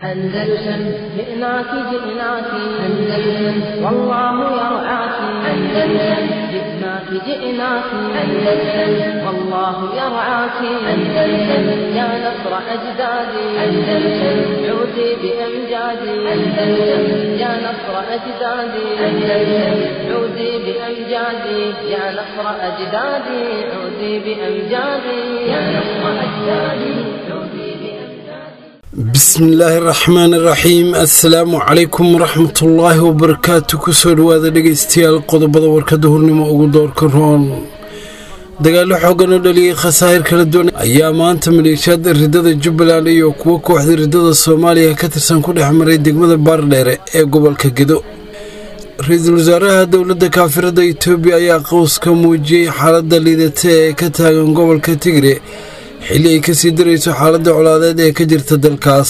أندلسن جئناك جئناك أندلسن والله يرعاك أندلسن جئناك جئناك أندلسن والله يرعاك أندلسن يا نصر أجدادي أندلسن عودي بأمجادي أندلسن يا نصر أجدادي أندلسن عودي بأمجادي يا نصر أجدادي عودي بأمجادي يا نصر أجدادي عودي بأمجادي bismillaahi raxmaan iraxiim assalaamu calaykum waraxmatullaahi wabarakaatu kusoo dhawaada dhegeystayaal qodobada warkada hurnimo ugu doorka roon dagaallo xoogan oo dhaliyey khasaa'ir kala duwan ayaa maanta maleeshiyaada ridada jubbaland iyo kuwo kooxda ridada soomaaliya ka tirsan ku dhex maray degmada baardheere ee gobolka gedo ra-iisul wasaaraha dowladda kaafirada itoobiya ayaa qowska muujiyey xaaladda liidata ee ka taagan gobolka tigre xilli ay kasii darayso xaaladda colaadeed ee ka jirta dalkaas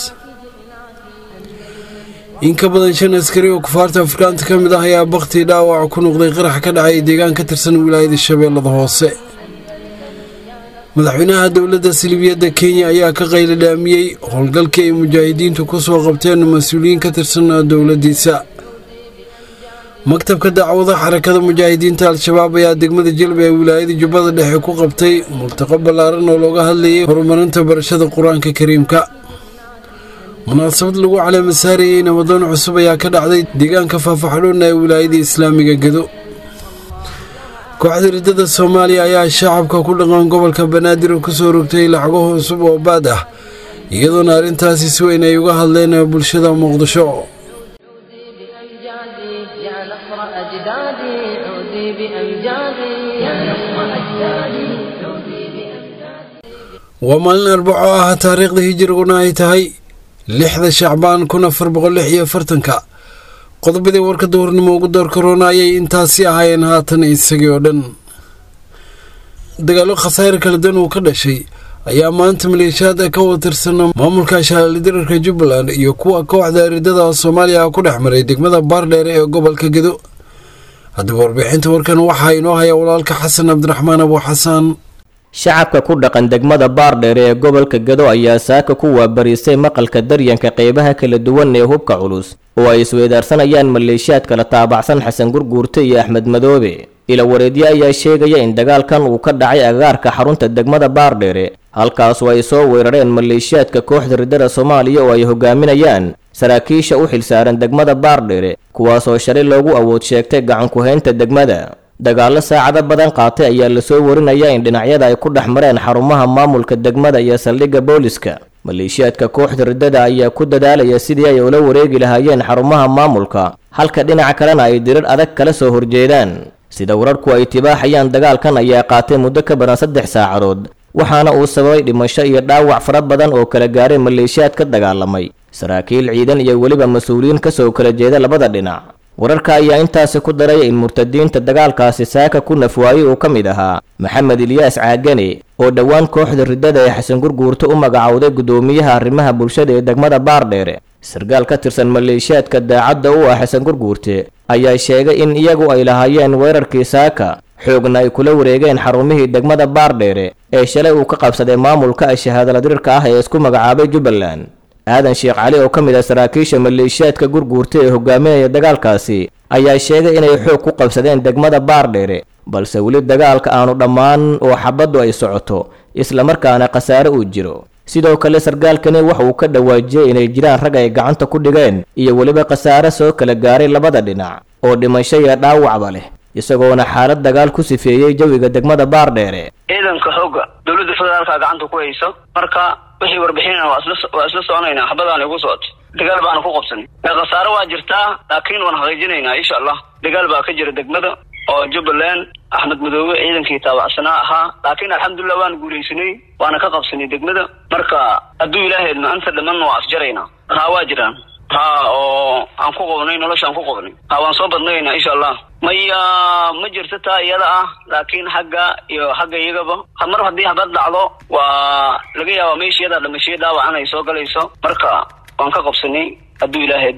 in ka badan shan askari oo kufaarta afrikaanta ka mid ah ayaa bakhtii dhaawac ku noqday qarax ka dhacay deegaan ka tirsan wilaayada shabeellada hoose madaxweynaha dowladda silibiyadda kenya ayaa ka qayli dhaamiyey howlgalkii ay mujaahidiintu ku soo qabteen mas-uuliyiin ka tirsan dowladdiisa maktabka dacwada xarakada mujaahidiinta al-shabaab ayaa degmada jelba ee wilaayada jubbada dhexe ku qabtay multaqo ballaaran oo looga hadlayay horumarinta barashada qur-aanka kariimka munaasabad lagu caleema saarayey nabadoon cusub ayaa ka dhacday deegaanka faafaxdhoona ee wilaayada islaamiga gedo kooxda ridada soomaaliya ayaa shacabka ku dhaqan gobolka banaadir kusoo rogtay lacago cusub oo baad ah iyadoona arrintaasi si weyn ay uga hadleen bulshada muqdisho بأمجادي يا نصر أجدادي عودي بأمجادي يا نصر أجدادي عودي بأمجادي waa maalin arbaco ah taariikhda hijiriguna ay tahay lixda shacbaan kun afar boqol lix iyo afartanka qodobadii warka duhurnimo ugu door karoona ayay intaasi ahaayeen haatan isagii oo dhan dagaallo khasaare kala duwan uu ka dhashay ayaa maanta maleeshiyaada ka wada tirsan maamulka shaalidirarka jubbaland iyo kuwa kooxda ridada soomaaliya ku dhex maray degmada baardheere ee gobolka gedo haddaba warbixinta warkan waxaa inoo haya walaalka xasan cabdiraxmaan abu xasaan shacabka ku dhaqan degmada baardheere ee gobolka gedo ayaa saaka ku waabariisay maqalka daryanka qeybaha kala duwan ee hubka culus oo ay isweydaarsanayaan maleeshiyaad kala taabacsan xasan gurguurte iyo axmed madoobe ila wareedyo ayaa sheegaya in dagaalkan uu ka dhacay agaarka xarunta degmada baardheere halkaasu ay soo weerareen maleeshiyaadka kooxda ridada soomaaliya oo ay hogaaminayaan saraakiisha u xilsaaran degmada baardheere kuwaasoo shalay loogu awood sheegtay gacanku-haynta degmada dagaallo saacado badan qaatay ayaa lasoo warinaya in dhinacyada ay ku dhex mareen xarumaha maamulka degmada iyo saldhigga booliska maleeshiyaadka kooxda ridada ayaa ku dadaalaya sidii ay ula wareegi lahaayeen xarumaha maamulka halka dhinaca kalena ay dirir adag kala soo horjeedaan sida wararku ay tibaaxayaan dagaalkan ayaa qaatay muddo ka badan saddex saacadood waxaana uu sababay dhimasho iyo dhaawac fara badan oo kala gaaray maleeshiyaad ka dagaalamay saraakiil ciidan iyo weliba mas-uuliyiin kasoo kala jeeda labada dhinac wararka ayaa intaasi ku daray in murtadiinta dagaalkaasi saaka ku nafwaayey uu ka mid ahaa maxamed ilyaas caagane oo dhowaan kooxda ridada ee xasan gurguurta u magacowday guddoomiyaha arrimaha bulshada ee degmada baardheere sarkaal ka tirsan maleeshiyaadka daacadda u ah xasan gurguurte ayaa sheegay in iyagu ay lahaayeen weerarkii saaka xoogna ay kula wareegeen xarumihii degmada baardheere ee shalay uu ka qabsaday maamulka shahaadaladirirka ah ee isku magacaabay jubbaland aadan sheekh cali oo ka mid ah saraakiisha maleeshiyaadka gurguurta ee hogaaminaya dagaalkaasi ayaa sheegay inay xoog ku qabsadeen degmada baardheere balse weli dagaalka aanu dhammaan oo xabaddu ay socoto islamarkaana khasaare uu jiro sidoo kale sarkaalkani waxa uu ka dhawaajiyey inay jiraan rag ay gacanta ku dhigeen iyo weliba khasaare soo kala gaaray labada dhinac oo dhimasho iyo dhaawacba leh isagoona xaalad dagaal ku sifeeyey jawiga degmada baardheere ciidanka xoogga dowladda federaalka gacanta ku hayso marka wixii warbixinana waa isla waa isla soconaynaa xabadaan igu socoto dagaal baana ku qabsanay khasaare waa jirtaa laakiin waan xaqiijinaynaa insha allah dagaal baa ka jira degmada oo jubbaland axmed madoobe ciidankii taabacsanaa ahaa laakiin alxamdulilah waan guulaysanay waana ka qabsanay degmada marka hadduu ilaahaydna anta dhamanna waa afjaraynaa haa waa jiraan ha oo aan ku qabnay nolosha aan ku qabnay ha waan soo badnaynaa insha allah maya ma jirto taa iyada ah laakiin xagga iyo xagga iyagaba mar haddii habad dhacdo waa laga yaabaa meesha iyadaa dhamashiyo dhaawacan ay soo galayso marka waan ka qabsanay hadduu ilaahaydma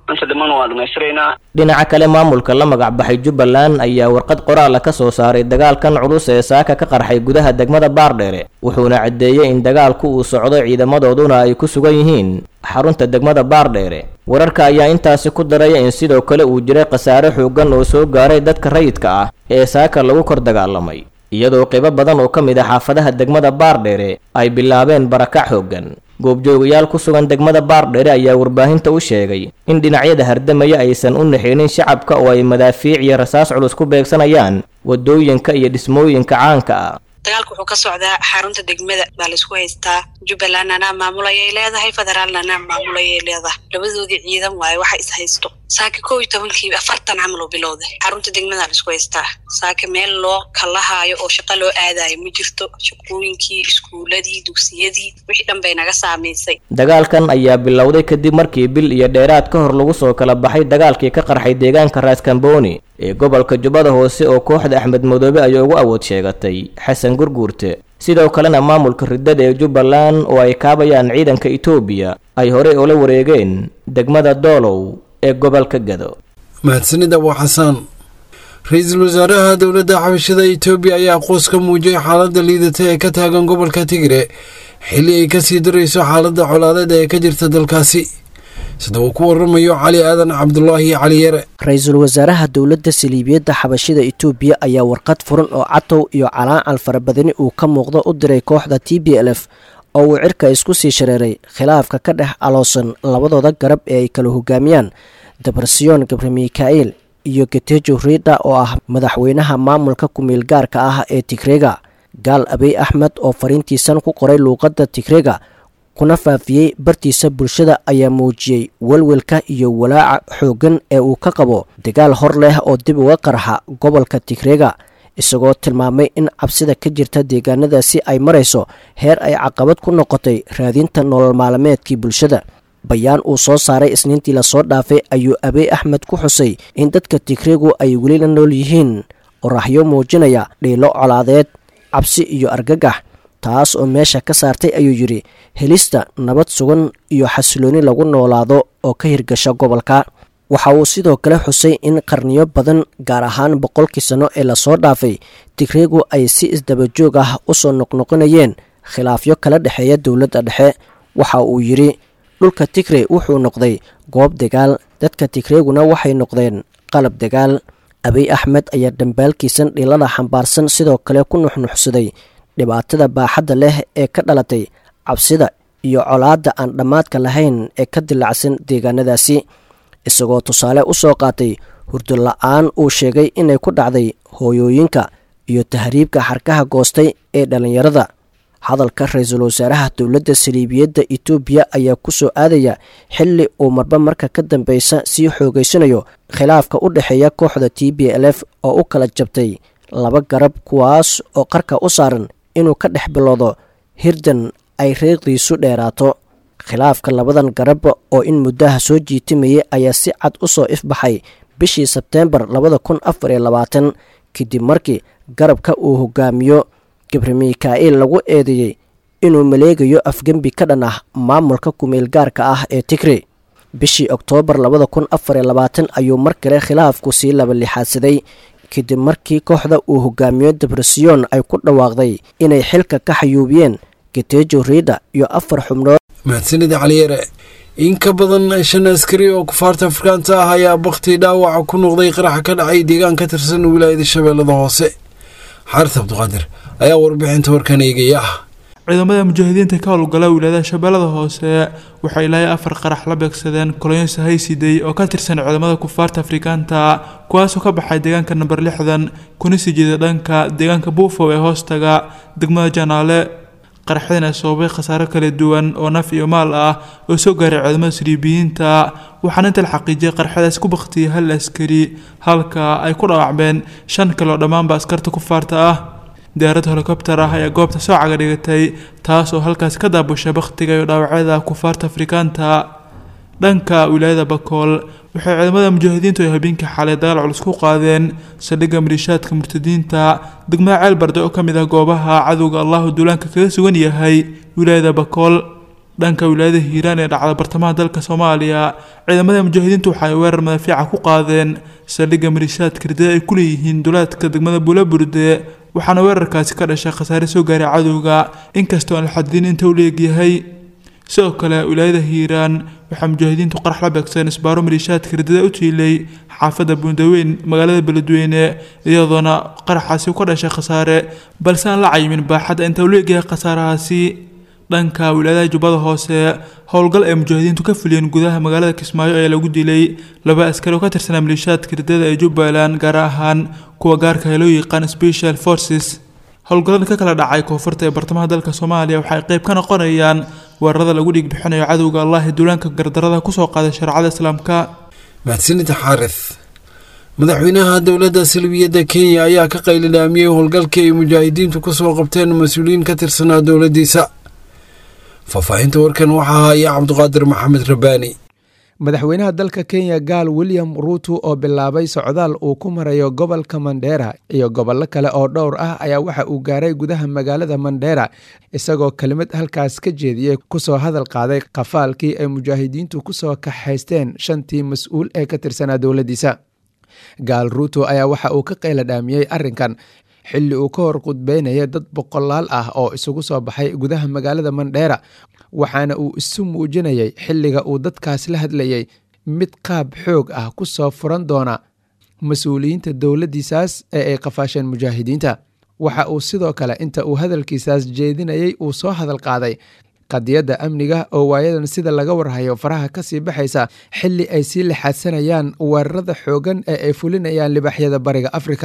inta dhiman waa dhamaystiraynaa dhinaca kale maamulka la magac baxay jubbaland ayaa warqad qoraala ka soo saaray dagaalkan culus ee saaka ka qarxay gudaha degmada baardheere wuxuuna caddeeyey in dagaalku uu socdo ciidamadooduna ay ku sugan yihiin xarunta degmada baardheere wararka ayaa intaasi ku daraya in sidoo kale uu jiray khasaare xooggan oo soo gaaray dadka rayidka ah ee saaka lagu kor dagaalamay iyadoo qaybo badan oo ka mid ah xaafadaha degmada baardheere ay bilaabeen barakac xooggan goobjoogayaal ku sugan degmada baardheere ayaa warbaahinta u sheegay in dhinacyada hardamaya aysan u naxeenin shacabka oo ay madaafiic iyo rasaas culus ku beegsanayaan waddooyinka iyo dhismooyinka caanka ah dagaalka wuxuu ka socdaa xarunta degmada baa laisku haystaa jubbaland anaa maamulayay leedahay federaalna anaa maamulayay leedahay labadoodii ciidan waaye waxa is haysto saaka kow iyo tobankii afartan camal oo bilowday xarunta degmada laisku haystaa saaka meel loo kalahaayo oo shaqo loo aadayo ma jirto shaqooyinkii iskuuladii dugsiyadii wixii dhan bay naga saamaysay dagaalkan ayaa bilowday kadib markii bil iyo dheeraad ka hor lagu soo kala baxay dagaalkii ka qarxay deegaanka raaskambooni ee gobolka jubbada hoose oo kooxda axmed madoobe ay ugu awood sheegatay xasan gurguurte sidoo kalena maamulka riddada ee jubbaland oo ay kaabayaan ciidanka etoobiya ay horey ula wareegeen degmada doolow ee gobolka gado mahadsanid abu xasaan ra-iisul wasaaraha dowladda xabashada etoobiya ayaa qoos ka muujiyay xaaladda liidata ee ka taagan gobolka tigre xilli ay kasii darayso xaaladda colaadeed ee ka jirta dalkaasi sida uu ku waramayo cali aadan cabdulaahi cali yare ra-iisul wasaaraha dowladda saliibiyadda xabashida etoobiya ayaa warqad furan oo catow iyo calaacal farabadani uu ka muuqdo u diray kooxda t b l f oo uu cirka isku sii shareeray khilaafka ka dhex aloosan labadooda garab ee ay kala hogaamiyaan dabarsiyoon gabre mika'il iyo getejo riidha oo ah madaxweynaha maamulka ku-meel gaarka ah ee tigrega gaal abiy axmed oo fariintiisan ku qoray luuqadda tigrega kuna faafiyey bartiisa bulshada ayaa muujiyey welwelka iyo walaaca xooggan ee uu ka qabo dagaal hor leh oo dib uga qarxa gobolka tigrega isagoo tilmaamay in cabsida ka jirta deegaanadaasi ay marayso heer ay caqabad ku noqotay raadinta nolol maalmeedkii bulshada bayaan uu soo saaray isniintii lasoo dhaafay ayuu abiy axmed ku xusay in dadka tigregu ay weli la nool yihiin oraxyo muujinaya dhiilo colaadeed cabsi iyo argagax taas oo meesha ka saartay ayuu yidhi helista nabad sugan iyo xasilooni lagu noolaado oo ka hirgasha gobolka waxa uu sidoo kale xusay in qarniyo badan gaar ahaan boqolkii sanno ee lasoo dhaafay tigregu ay si isdabajoog ah u soo noqnoqonayeen khilaafyo kala dhexeeya dowladda dhexe waxa uu yidhi dhulka tigre wuxuu noqday goob dagaal dadka tigreeguna waxay noqdeen qalab dagaal abiy axmed ayaa dhambaalkiisan dhilada xambaarsan sidoo kale ku nuxnuxsaday dhibaatada baaxadda leh ee ka dhalatay cabsida iyo colaadda aan dhammaadka lahayn ee ka dilacsan deegaanadaasi isagoo tusaale u soo qaatay hurdo la-aan uu sheegay inay ku dhacday hooyooyinka iyo tahriibka xarkaha goostay ee dhallinyarada hadalka ra-iisul wasaaraha dowladda saliibiyadda etoobiya ayaa ku soo aadaya xilli uu marba marka ka dambeysa sii xoogeysanayo khilaafka u dhexeeya kooxda t b l f oo u kala jabtay laba garab kuwaas oo qarka u saaran inuu ka dhex bilowdo hirdan ay reeqdiisu dheeraato khilaafka labadan garab oo in muddaha soo jiitimayay ayaa si cad u soo ifbaxay bishii sebteembar labada kun afar iyo labaatan kadib markii garabka uu hogaamiyo gabre mika'il lagu eedeeyey inuu maleegayo afgembi ka dhan ah maamulka ku-meel gaarka ah ee tigre bishii oktoobar labada kun afar iyo labaatan ayuu mar kale khilaafku sii laba lixaadsaday kadib markii kooxda uu hogaamiyo debresiyon ay ku dhawaaqday inay xilka ka xayuubiyeen getejo riidha iyo afar xubnood mahadsanida caliyare in ka badan shan askari oo kufaarta afrikaanta ah ayaa bakti dhaawaca ku noqday qaraxa ka dhacay deegaan ka tirsan wilaayada shabeellada hoose xaaris cabdiqaadir ayaa warbixinta warkan eegaya ah ciidamada mujaahidiinta ka howlgala wilaayada shabeellada hoose waxay ilaa afar qarax la beegsadeen kolonyo haysiday oo ka tirsan ciidamada kufaarta afrikaanta kuwaasoo ka baxay deegaanka namber lixdan kuna sii jeeda dhanka deegaanka buufow ee hoostaga degmada janaale qaraxdana sababay khasaaro kala duwan oo naf iyo maal ah oo soo gaaray ciidamada saliibiyiinta waxaana inta la xaqiijiyay qarxadaas ku baktiyay hal askari halka ay ku dhaawacmeen shan kale oo dhammaanba askarta kufaarta ah diyaarad helikobter ah ayaa goobta soo caga dhigatay taas oo halkaas ka daabushay bakhtiga iyo dhaawacyada kufaarta afrikaanta dhanka wilaayada bakool waxay ciidamada mujaahidiintu ay habeenkii xalay dagaal culus ku qaadeen saldhigga maliishaadka murtadiinta degmada ceel barde oo ka mid ah goobaha cadowga allahu duulaanka kaga sugan yahay wilaayada bakool dhanka wilaayada hiiraan ee dhacda bartamaha dalka soomaaliya ciidamada mujaahidiintu waxay weerar madaafiica ku qaadeen saldhigga malishaadka ridada ay ku leeyihiin duleedka degmada buulaburde waxaana weerarkaasi ka dhashay khasaare soo gaaray cadowga inkastoo aan la xadidin inta u leegyahay sidoo kale wilaayada hiiraan waxaa mujaahidiintu qarax la beegsadeen isbaaro maliishaadka ridada u tiilay xaafadda buundaweyn magaalada beledweyne iyadoona qaraxaasi ka dhashay khasaare balse aan la cayimin baaxadda inta u leegyahay khasaarahaasi dhanka wilaayadaha jubbada hoose howlgal ay mujaahidiintu ka fuliyeen gudaha magaalada kismaayo ayaa lagu dilay laba askari oo ka tirsanaa maliishaadka ridada ee jubbaland gaar ahaan kuwa gaarka ee loo yaqaan special forces howlgallada ka kala dhacay koonfurta ee bartamaha dalka soomaaliya waxay qayb ka noqonayaan weerarada lagu dhiigbixinayo cadowga allah ee duulaanka gardarada kusoo qaaday shareecada islaamka mahadsanida xaaris madaxweynaha dowladda salbiyadda kenya ayaa ka qaylilaamiyey howlgalkii ay mujaahidiintu kusoo qabteen mas-uuliyiin ka tirsanaa dowladdiisa faahfaahinta warkan waxaa haya cabduqaadir maxamed rabbaani madaxweynaha dalka kenya gaal william ruuto oo bilaabay socdaal uu ku marayo gobolka mandheera iyo gobollo kale oo dhowr ah ayaa waxa uu gaaray gudaha magaalada mandheera isagoo kelimad halkaas ka jeediyey kusoo hadal qaaday qafaalkii ay mujaahidiintu kusoo kaxaysteen shantii mas-uul ee ka tirsanaa dowladdiisa gaal ruuto ayaa waxa uu ka qayladhaamiyey arrinkan xilli uu ka hor qudbeynaya dad boqolaal ah oo isugu soo baxay gudaha magaalada mandheera waxaana uu isu muujinayay xilliga uu dadkaas la hadlayay mid qaab xoog ah ku soo furan doona mas-uuliyiinta dowladdiisaas ee ay qafaasheen mujaahidiinta waxa uu sidoo kale inta uu hadalkiisaas jeedinayay uu soo hadal qaaday qadiyadda amniga oo waayadan sida laga warhayo faraha ka sii baxaysa xilli ay sii lixaadsanayaan weerarada xoogan ee ay fulinayaan libaxyada bariga afrika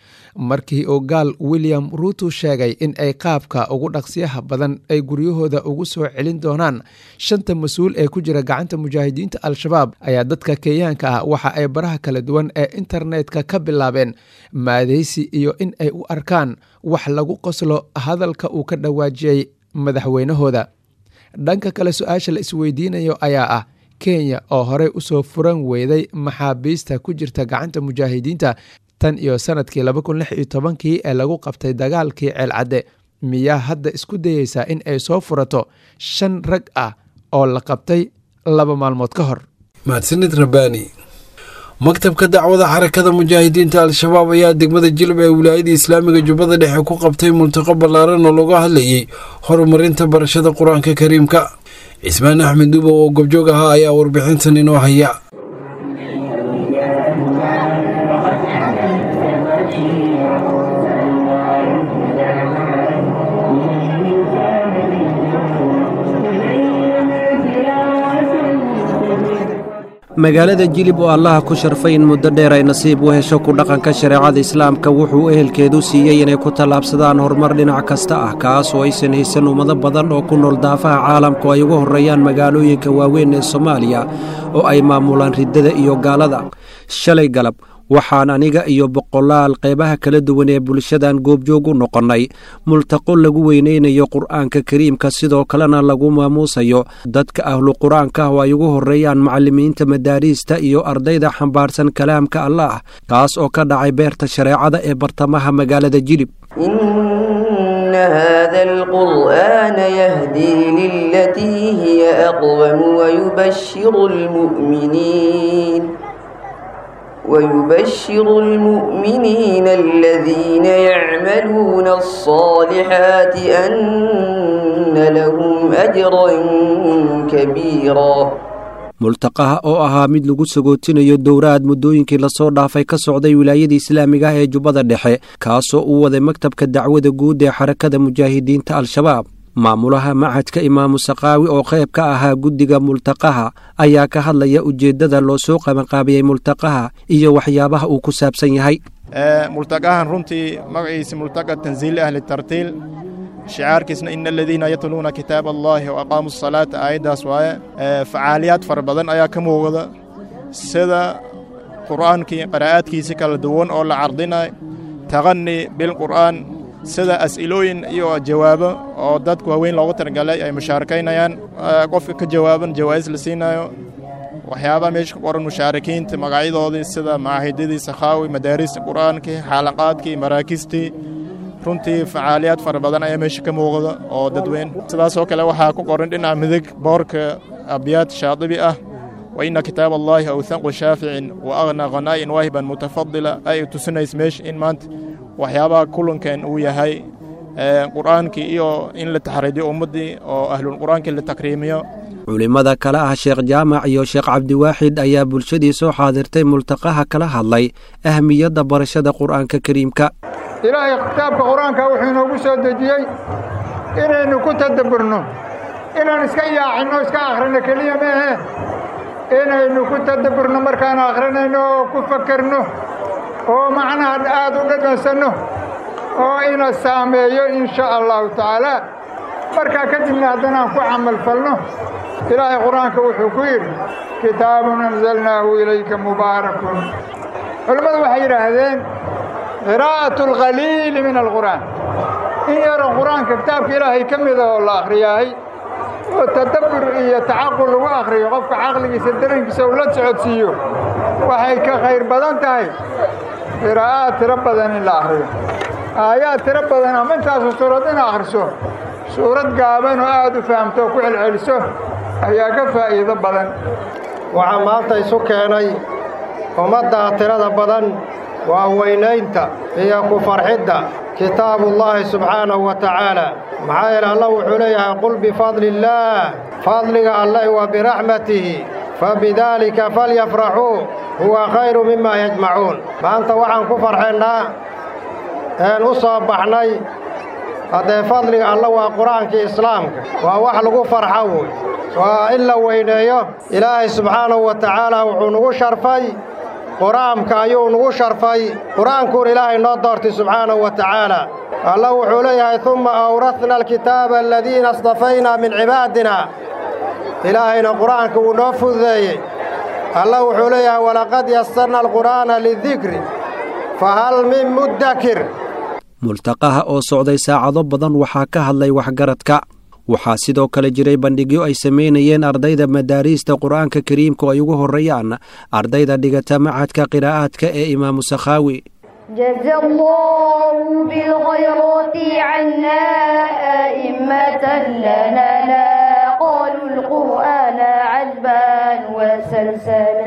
markii uu gaal william ruuto sheegay in ay qaabka ugu dhaqsiyaha badan ay guryahooda ugu soo celin doonaan shanta mas-uul ee ku jira gacanta mujaahidiinta al-shabaab ayaa dadka kenyaanka ah waxa ay baraha kala duwan ee internetka ka bilaabeen maadeysi iyo in ay u arkaan wax lagu qoslo hadalka uu ka dhawaajiyey madaxweynahooda dhanka kale su-aasha la isweydiinayo ayaa ah kenya oo horey usoo furan weyday maxaabiista ku jirta gacanta mujaahidiinta tan iyo sanadkii laba kun lix iyo tobankii ee lagu qabtay dagaalkii ceelcadde miyaa hadda isku dayeysaa in ay soo furato shan rag ah oo la qabtay laba maalmood ka hor mahadsanid rabbaani maktabka dacwada xarakada mujaahidiinta al-shabaab ayaa degmada jilb ee wilaayada islaamiga jubbada dhexe ku qabtay multaqo ballaaran oo looga hadlayay horumarinta barashada qur-aanka kariimka cismaan axmed duubow oo gobjoog ahaa ayaa warbixintan inoo haya magaalada jilib oo allaha ku sharfay in muddo dheer ay nasiib u hesho ku dhaqanka shareecada islaamka wuxuu ehelkeedu siiyey inay ku tallaabsadaan horumar dhinac kasta ah kaas oo aysan haysan ummado badan oo ku nool daafaha caalamku ay uga horreeyaan magaalooyinka waaweyn ee soomaaliya oo ay maamulaan riddada iyo gaalada shalay galab waxaan aniga iyo boqolaal qeybaha kala duwan ee bulshadan goobjoog u noqonnay multaqo lagu weynaynayo qur'aanka kariimka sidoo kalena lagu maamuusayo dadka ahlu qur-aanka oo ay ugu horreeyaan macallimiinta madaariista iyo ardayda xambaarsan kalaamka allaah kaas oo ka dhacay beerta shareecada ee bartamaha magaalada jilib إن هذا القرآن يهدي للتي هي أقوم ويبشر المؤمنين ويبشر المؤمنين الذين يعملون الصالحات أن لهم أجرا كبيرا multaqaha oo ahaa mid lagu sagootinayo dowraad muddooyinkii lasoo dhaafay ka socday wilaayada islaamiga ah ee jubbada dhexe kaasoo uu waday maktabka dacwada guud ee xarakada mujaahidiinta al-shabaab maamulaha machadka imaamu sakaawi oo qayb ka ahaa guddiga multaqaha ayaa ka hadlaya ujeeddada loo soo qabanqaabiyey multaqaha iyo waxyaabaha uu ku saabsan yahay multaqahan runtii magaciisa multaqa tansiil ahli tartiil shicaarkiisna ina aladiina yatluuna kitaab allahi wa aqaamu asalaata aayaddaas waaye facaaliyaad fara badan ayaa ka muuqda sida qur'aankii qaraa'aadkiisi kala duwan oo la cardinay taqani bilqur'aan sida as'ilooyin iyo jawaabo oo dadku waaweyn loogu talagalay ay mushaarakaynayaan qofka ka jawaaban jawaa'is la siinayo waxyaabaha meesha ku qoran mushaarikiinta magacyadoodii sida macaahidadii sakhaawi madaarista qur'aankii xaalaqaadkii maraakiistii runtii facaaliyaad fara badan ayaa meesha ka muuqda oo dadweyn sidaasoo kale waxaa ku qoran dhinaca midig boorka abyaad shaadibi ah wa ina kitaab allaahi awthanqu shaaficin wa aghnaa khanaa'in waahiban mutafadila ay tusinaysa meesha in maanta waxyaabaha kulankan uu yahay qur'aankii iyo in la taxriidiyo ummaddii oo ahlulqur'aankii la takriimiyo culimmada kale ah sheekh jaamac iyo sheekh cabdiwaaxid ayaa bulshadii soo xaadirtay multaqaha kala hadlay ahmiyadda barashada qur'aanka kariimka ilaahay kitaabka qur-aanka wuxuu inoogu soo dejiyey inaynu ku tadabburno inaan iska yaacinno iska akhrino keliya maahe inaynu ku tadabburno markaan akhrinayno oo ku fakerno oo macnaha aad u dhadhansanno oo ina saameeyo in sha allahu tacaala markaa kadibna haddana aan ku camalfalno ilaahay qur-aanka wuxuu ku yidhi kitaabun anzalnaahu ilayka mubaarakun culimmadu waxay yidhaahdeen qiraa'atu alkhaliili min alqur'aan in yaron qur-aanka kitaabka ilaahay ka mida oo la akhriyaahay oo tadabbur iyo tacaqul lagu akhriyo qofka caqligiisa darankiisa uu la socodsiiyo waxay ka khayr badan tahay qiraa'aad tiro badan in la akhriyo aayaad tiro badan ama intaasu suurad in akhriso suurad gaaban oo aad u fahamto oo ku celceliso ayaa ka faa'iido badan waxaa maanta isu keenay ummaddaa tirada badan waa weynaynta iyo ku farxidda kitaabullaahi subxaanahu wa tacaala maxaa yeele allah wuxuu leeyahay qul bifadli illaah fadliga alleh wa biraxmatihi fabidaalika falyafraxuu huwa khayru mima yajmacuun maanta waxaan ku farxaynaa een u soo baxnay haddee fadliga alla waa qur-aankii islaamka waa wax lagu farxo wey waa in la weyneeyo ilaahay subxaanahu wa tacaala wuxuu nugu sharfay qur-aanka ayuu nugu sharfay qur-aankuun ilaahay noo doortay subxaanahu wa tacaala alla wuxuu leeyahay umma awrasna alkitaaba aladiina astafaynaa min cibaadina ilaahayna qur-aanka wuu noo fududeeyey alla wuxuu leeyahay walaqad yasarna alqur'aana lidikri fa hal min muddakir multaqaha oo socday saacado badan waxaa ka hadlay waxgaradka waxaa sidoo kale jiray bandhigyo ay samaynayeen ardayda madaariista qur'aanka kariimka oo ay ugu horreeyaan ardayda dhigata macadka qiraa'aadka ee imaamu sakhaawi جزى الله بالخيرات عنا أئمة لنا لا قالوا القرآن عذبا وسلسلا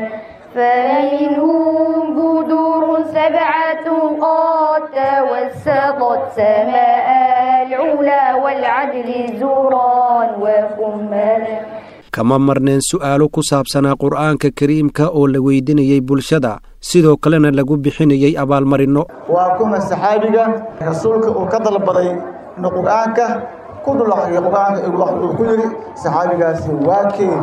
فمنهم بدور سبعة قد توسطت سماء العلا والعدل زورا وكملا kama marneen su'aalo ku saabsanaa qur'aanka kariimka oo la weydinayey bulshada sidoo kalena lagu bixinayey abaalmarinno waa kuma saxaabiga rasuulka uu ka dalbaday inuu qur'aanka ku dul akhriyo qur'aanka uu ku yidhi saxaabigaasi waa keen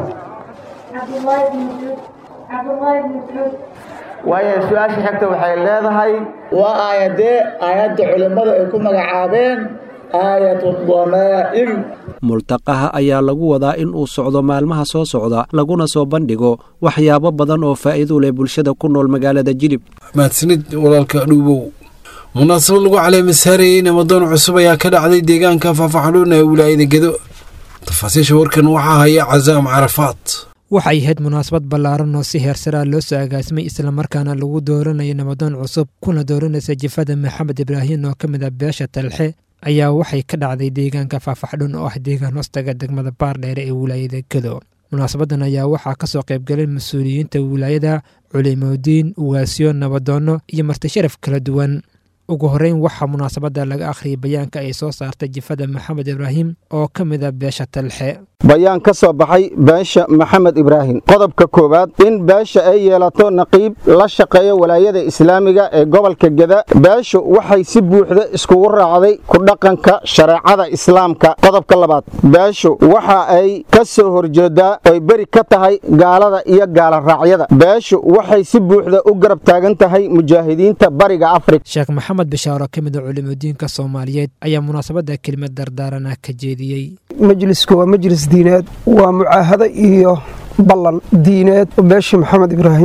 waayo su-aasha xigta waxay leedahay waa aayadee aayadda culimmada ay ku magacaabeen aayatu damaa'ir multaqaha ayaa lagu wadaa in uu socdo maalmaha soo socda laguna soo bandhigo waxyaabo badan oo faa'iido leh bulshada ku nool magaalada jilib mahadsanid walaalka dhuubow munaasabad lagu caleemasaarayey namadoon cusub ayaa ka dhacday deegaanka faafaxdhuun ee wilaayada gedo tafaasiisha warkan waxaa haya casaam carafaad waxay ahayd munaasabad ballaaran oo si heersaraa loo soo agaasimay islamarkaana lagu dooranayo nabadoon cusub kuna dooranaysa jifada maxamed ibraahin oo ka mid a beesha talxe ayaa waxay ka dhacday deegaanka faafaxdhun oo ah deegaan hoostaga degmada baardheere ee wilaayada gedo munaasabadan ayaa waxaa ka soo qaybgalay mas-uuliyiinta wilaayada culimodiin ugaasyo nabadoonno iyo martisharaf kala duwan ugu horreyn waxaa munaasabadda laga akhriyay bayaanka ay soo saartay jifada maxamed ibraahim oo ka mid a beesha talxe bayaan ka soo baxay beesha maxamed ibraahim qodobka koowaad in beesha ay yeelato naqiib la shaqeeyo walaayada islaamiga ee gobolka geda beeshu waxay si buuxda iskugu raacday ku dhaqanka shareecada islaamka qodobka labaad beeshu waxa ay ka soo horjeedaa oy beri ka tahay gaalada iyo gaala raacyada beeshu waxay si buuxda u garab taagan tahay mujaahidiinta bariga afrika sheekh maxamed bishaaro ka mid a culimadiinka soomaaliyeed ayaa munaasabadda kelimad dardaarana ka jeediyey majlisku waa majlis diineed waa mucaahado iyo ballan diineed oo beeshii maxamed ibraahim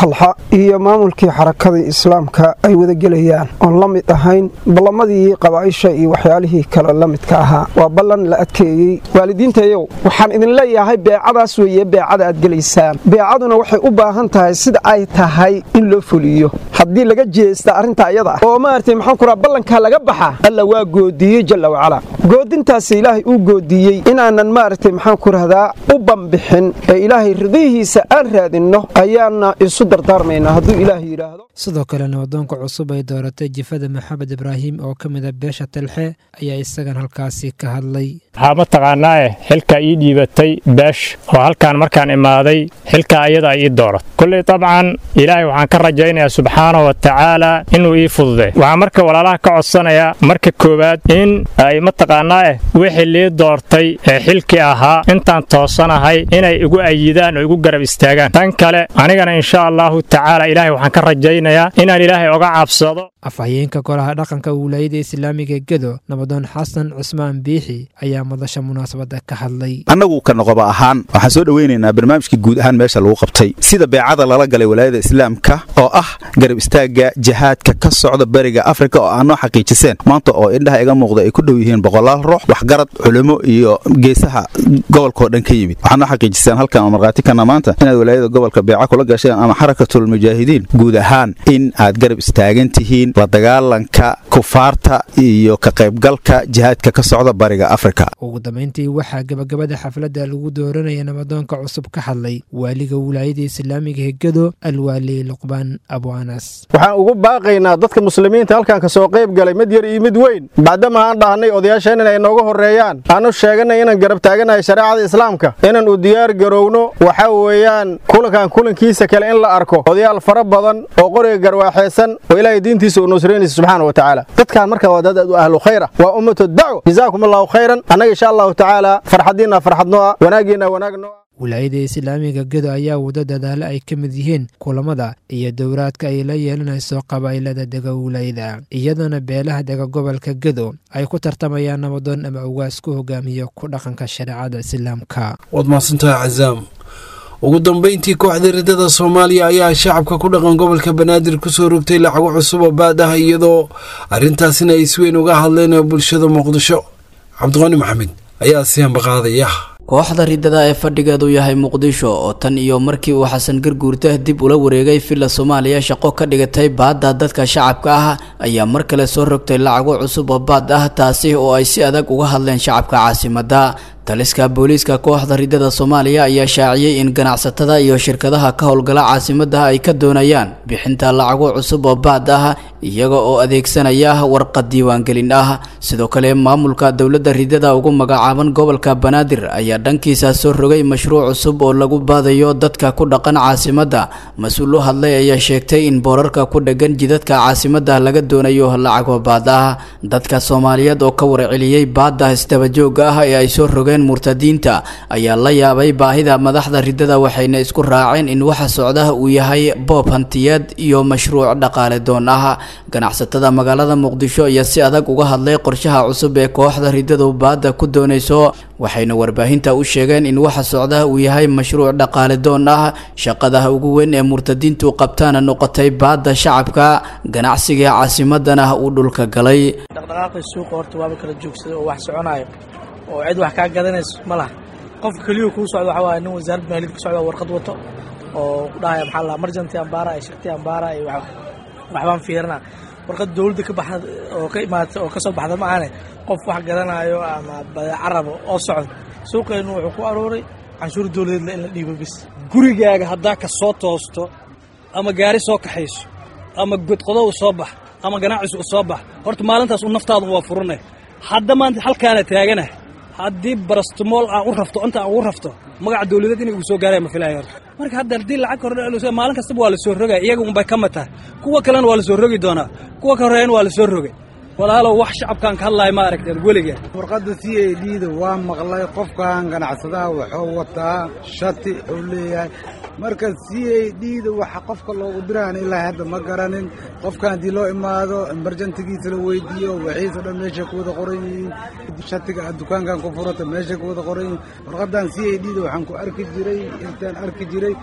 talxa iyo maamulkii xarakadii islaamka ay wadagelayaan oon la mid ahayn ballamadii qabaaisha iyo waxyaalihii kale la midka ahaa waa ballan la adkeeyey waalidiintayow waxaan idin leeyahay beecadaas weeye beecada aad gelaysaan beecaduna waxay u baahan tahay sida ay tahay in loo fuliyo haddii laga jeesta arrinta iyada ah oo maaragtay maxaan ku raha ballankaa laga baxa alla waa goodiiyey jalla wacalaa goodintaasi ilaahay uu goodiiyey inaanan maaragtay maxaan ku rahdaa u bambixin ee ilaahay ridihiisa aan raadinno ayaana isu dardaarmaynaa hadduu ilaahay yidhaahdo sidoo kale nabadoonka cusub ay dooratay jifada maxamed ibraahim oo ka mid a beesha talxe ayaa isagan halkaasi ka hadlay waxaa mataqaanaae xilka ii dhiibatay beesh oo halkaan markaan imaaday xilka ayada ay ii doorat kulley dabcan ilaahay waxaan ka rajaynayaa subxaana wa tacaala inuu ii fududay waxaan marka walaalaha ka codsanayaa marka koowaad in ay mataqaanaae wixii lii doortay ee xilkii ahaa intaan toosanahay inay igu ayidaan oo igu garab istaagaan tan kale anigana insha allahu tacaala ilaahay waxaan ka rajaynayaa inaan ilaahay oga cabsado afhayeenka golaha dhaqanka wilaayada islaamiga gedo nabadoon xasan cusmaan biixi ayaa madasha munaasabadda ka hadlay annagu ka noqoba ahaan waxaan soo dhoweynaynaa barnaamijkii guud ahaan meesha lagu qabtay sida beecada lala galay walaayada islaamka oo ah garab istaagga jihaadka ka socda beriga afrika oo aanoo xaqiijiseen maanta oo indhaha iga muuqda ay ku dhow yihiin boqolaal ruux waxgarad culimo iyo geesaha gobolkaoo dhan ka yimid waxaanoo xaqiijiseen halkan oo markhaati kana maanta inaad walaayada gobolka beeca kula gasheen ama xarakatul mujaahidiin guud ahaan in aad garab istaagan tihiin la dagaalanka kufaarta iyo ka qaybgalka jihaadka ka socda bariga afrika ugu dambayntii waxaa gebagabada xafladda lagu dooranaya nabadoonka cusub ka hadlay waaliga wilaayada islaamiga hegado alwaali luqbaan abu anas waxaan ugu baaqaynaa dadka muslimiinta halkan ka soo qayb galay mid yar iyo mid weyn maadaama aan dhahnay odayaasheen inay nooga horreeyaan aanu sheeganay inaan garab taaganahay shareecada islaamka inaan u diyaar garowno waxa weeyaan kulankan kulankiisa kale in la arko odayaal fara badan oo qoriga garwaaxeysan oo ilaahay diintiisa u nusraynaysa subxaana wa tacaala dadkaan marka waa dad u ahlu khayra waa ummatu dacwa jazaakum allahu khayran annaga insha allahu tacaala farxadiinna farxadno ah wanaagiinna wanaagno ah wilaayada islaamiga gedo ayaa wado dadaalo ay ka mid yihiin kulamada iyo dowraadka ay la yeelanayso qabaa'ilada dega wilaayada iyadoona beelaha dega gobolka gedo ay ku tartamayaan nabadoon ama ugaas ku hogaamiyo ku dhaqanka shareecada islaamka waad mahadsantahay cazaam ugu dambayntii kooxda ridada soomaaliya ayaa shacabka ku dhaqan gobolka banaadir kusoo rogtay lacago cusub oo baad ah iyadoo arrintaasina ay si weyn uga hadleen bulshada muqdisho cabdiqani maxamed ayaa siyanba qaadaya kooxda ridada ee fadhigeedu yahay muqdisho oo tan iyo markii uu xasan garguurta dib ula wareegay villa soomaaliya shaqo ka dhigatay baadda dadka shacabka ah ayaa mar kale soo rogtay lacago cusub oo baad ah taasi oo ay si adag uga hadleen shacabka caasimadda taliska booliiska kooxda ridada soomaaliya ayaa shaaciyey in ganacsatada iyo shirkadaha ka howlgala caasimadda ay ka doonayaan bixinta lacago cusub oo baad ah iyaga oo adeegsanaya warqad diiwaangelin ah sidoo kale maamulka dowladda ridada ugu magacaaban gobolka banaadir ayaa dhankiisa soo rogay mashruuc cusub oo lagu baadayo dadka ku dhaqan caasimadda mas-uul u hadlay ayaa sheegtay in boorarka ku dhegan jidadka caasimadda laga doonayo lacago baad ah dadka soomaaliyeed oo ka warceliyey baadda isdabajooga ah ee ay soo rogeen murtadiinta ayaa la yaabay baahida madaxda ridada waxayna isku raaceen in waxa socda uu yahay boob hantiyeed iyo mashruuc dhaqaale doon ah ganacsatada magaalada muqdisho ayaa si adag uga hadlay qorshaha cusub ee kooxda ridadu baadda ku doonayso waxayna warbaahinta u sheegeen in waxa socda uu yahay mashruuc dhaqaale doon ah shaqada ugu weyn ee murtadiintu qabtaana noqotay baadda shacabka ganacsiga caasimadana uu dhulka galay dhaqdhaqaaqii suuqa horta waaba kala joogsaday oo wax soconayo oo cid wax kaa gadanayso ma laha qofka keliya kuu socda waxaa waaye nin wasaaradda maaliyadda ka socda warqad wato oo ku dhahaya maxaa la emergency ambaara iyo shirti ambaara iyo waxbaan fiirina warqad dowladda ka baxda oo ka imaata oo ka soo baxda ma ahane qof wax gadanayo ama badeeco rabo oo socda suuqeennu wuxuu ku arooray canshuur dowladeedla in la dhiibo bis gurigaaga haddaa ka soo toosto ama gaari soo kaxayso ama godqodo u soo bax ama ganacsi u soo bax horta maalintaas u naftaadu waa furanay hadda maanta halkaana taaganah haddii barastamool aan u rafto inta aan ugu rafto magaca dawladeed inay ugu soo gaaraya ma filaya horta marka hadda haddii lacag kordhe maalin kastaba waa la soo rogaya iyaga unbay ka mataa kuwa kalena waa la soo rogi doonaa kuwa ka horreeyana waa la soo rogay walaalow wax shacabkaan ka hadlaaya ma aragteen weliga warqadda c a d da waa maqlay qofkan ganacsadaha wuxuu wataa shati wuxuu leeyahay marka c a d da waxa qofka loogu diraan ilaa hadda ma garanin qofkan haddii loo imaado emerjantigiisa la weydiiyo wixiisa dhan meeshay ku wada qoran yihiin shatiga aad dukaankan ku furata meeshay ku wada qoran yihiin warqadan c a d da waxaan ku arki jiray intaan arki jiray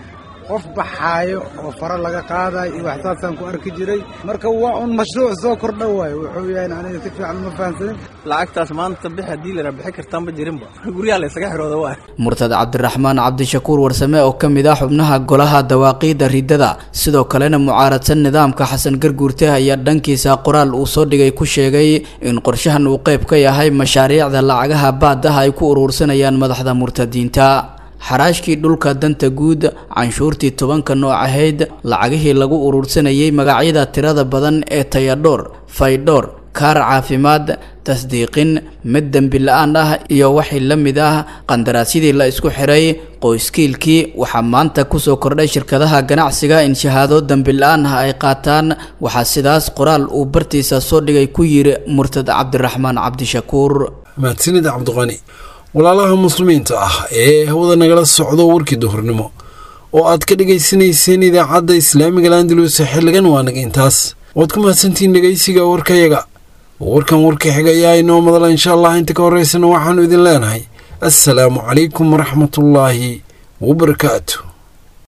qof baxaayo oo fara laga qaadayo iyo waxsaasaan ku arki jiray marka waa un mashruuc soo kordha waayo wuxuu yahay aniga si fiican ma fahamsanin lacagtaas maanta bix haddii la bixi kartaanba jirinba guryaha la isaga xirooda waa murtad cabdiraxmaan cabdishakuur warsame oo ka mid ah xubnaha golaha dawaaqiida ridada sidoo kalena mucaaradsan nidaamka xasan garguurte ayaa dhankiisa qoraal uu soo dhigay ku sheegay in qorshahan uu qayb ka yahay mashaariicda lacagaha baadaha ay ku uruursanayaan madaxda murtadiinta xaraashkii dhulka danta guud canshuurtii tobanka nooc ahayd lacagihii lagu uruursanayay magacyada tirada badan ee tayadhoor faydhoor kaar caafimaad tasdiiqin mid dembi la-aan ah iyo wixii la mid ah qandaraasyadii la isku xiray qoyskiilkii waxaa maanta kusoo kordhay shirkadaha ganacsiga in shahaado dembi la-aan ah ay qaataan waxaa sidaas qoraal uu bartiisa soo dhigay ku yiri murtad cabdiraxmaan cabdishakuur mahadsanid cabdiqani walaalaha muslimiinta ah ee hawada nagala socdo warkii duhurnimo oo aad ka dhegaysanayseen idaacadda islaamiga landalus xilligan waa naga intaas waad ku mahadsantihiin dhegaysiga warkayaga warkan warka xiga ayaa inoo madala insha allah inta ka horeysana waxaanu idin leenahay assalaamu calaykum waraxmatullaahi wabarakaatu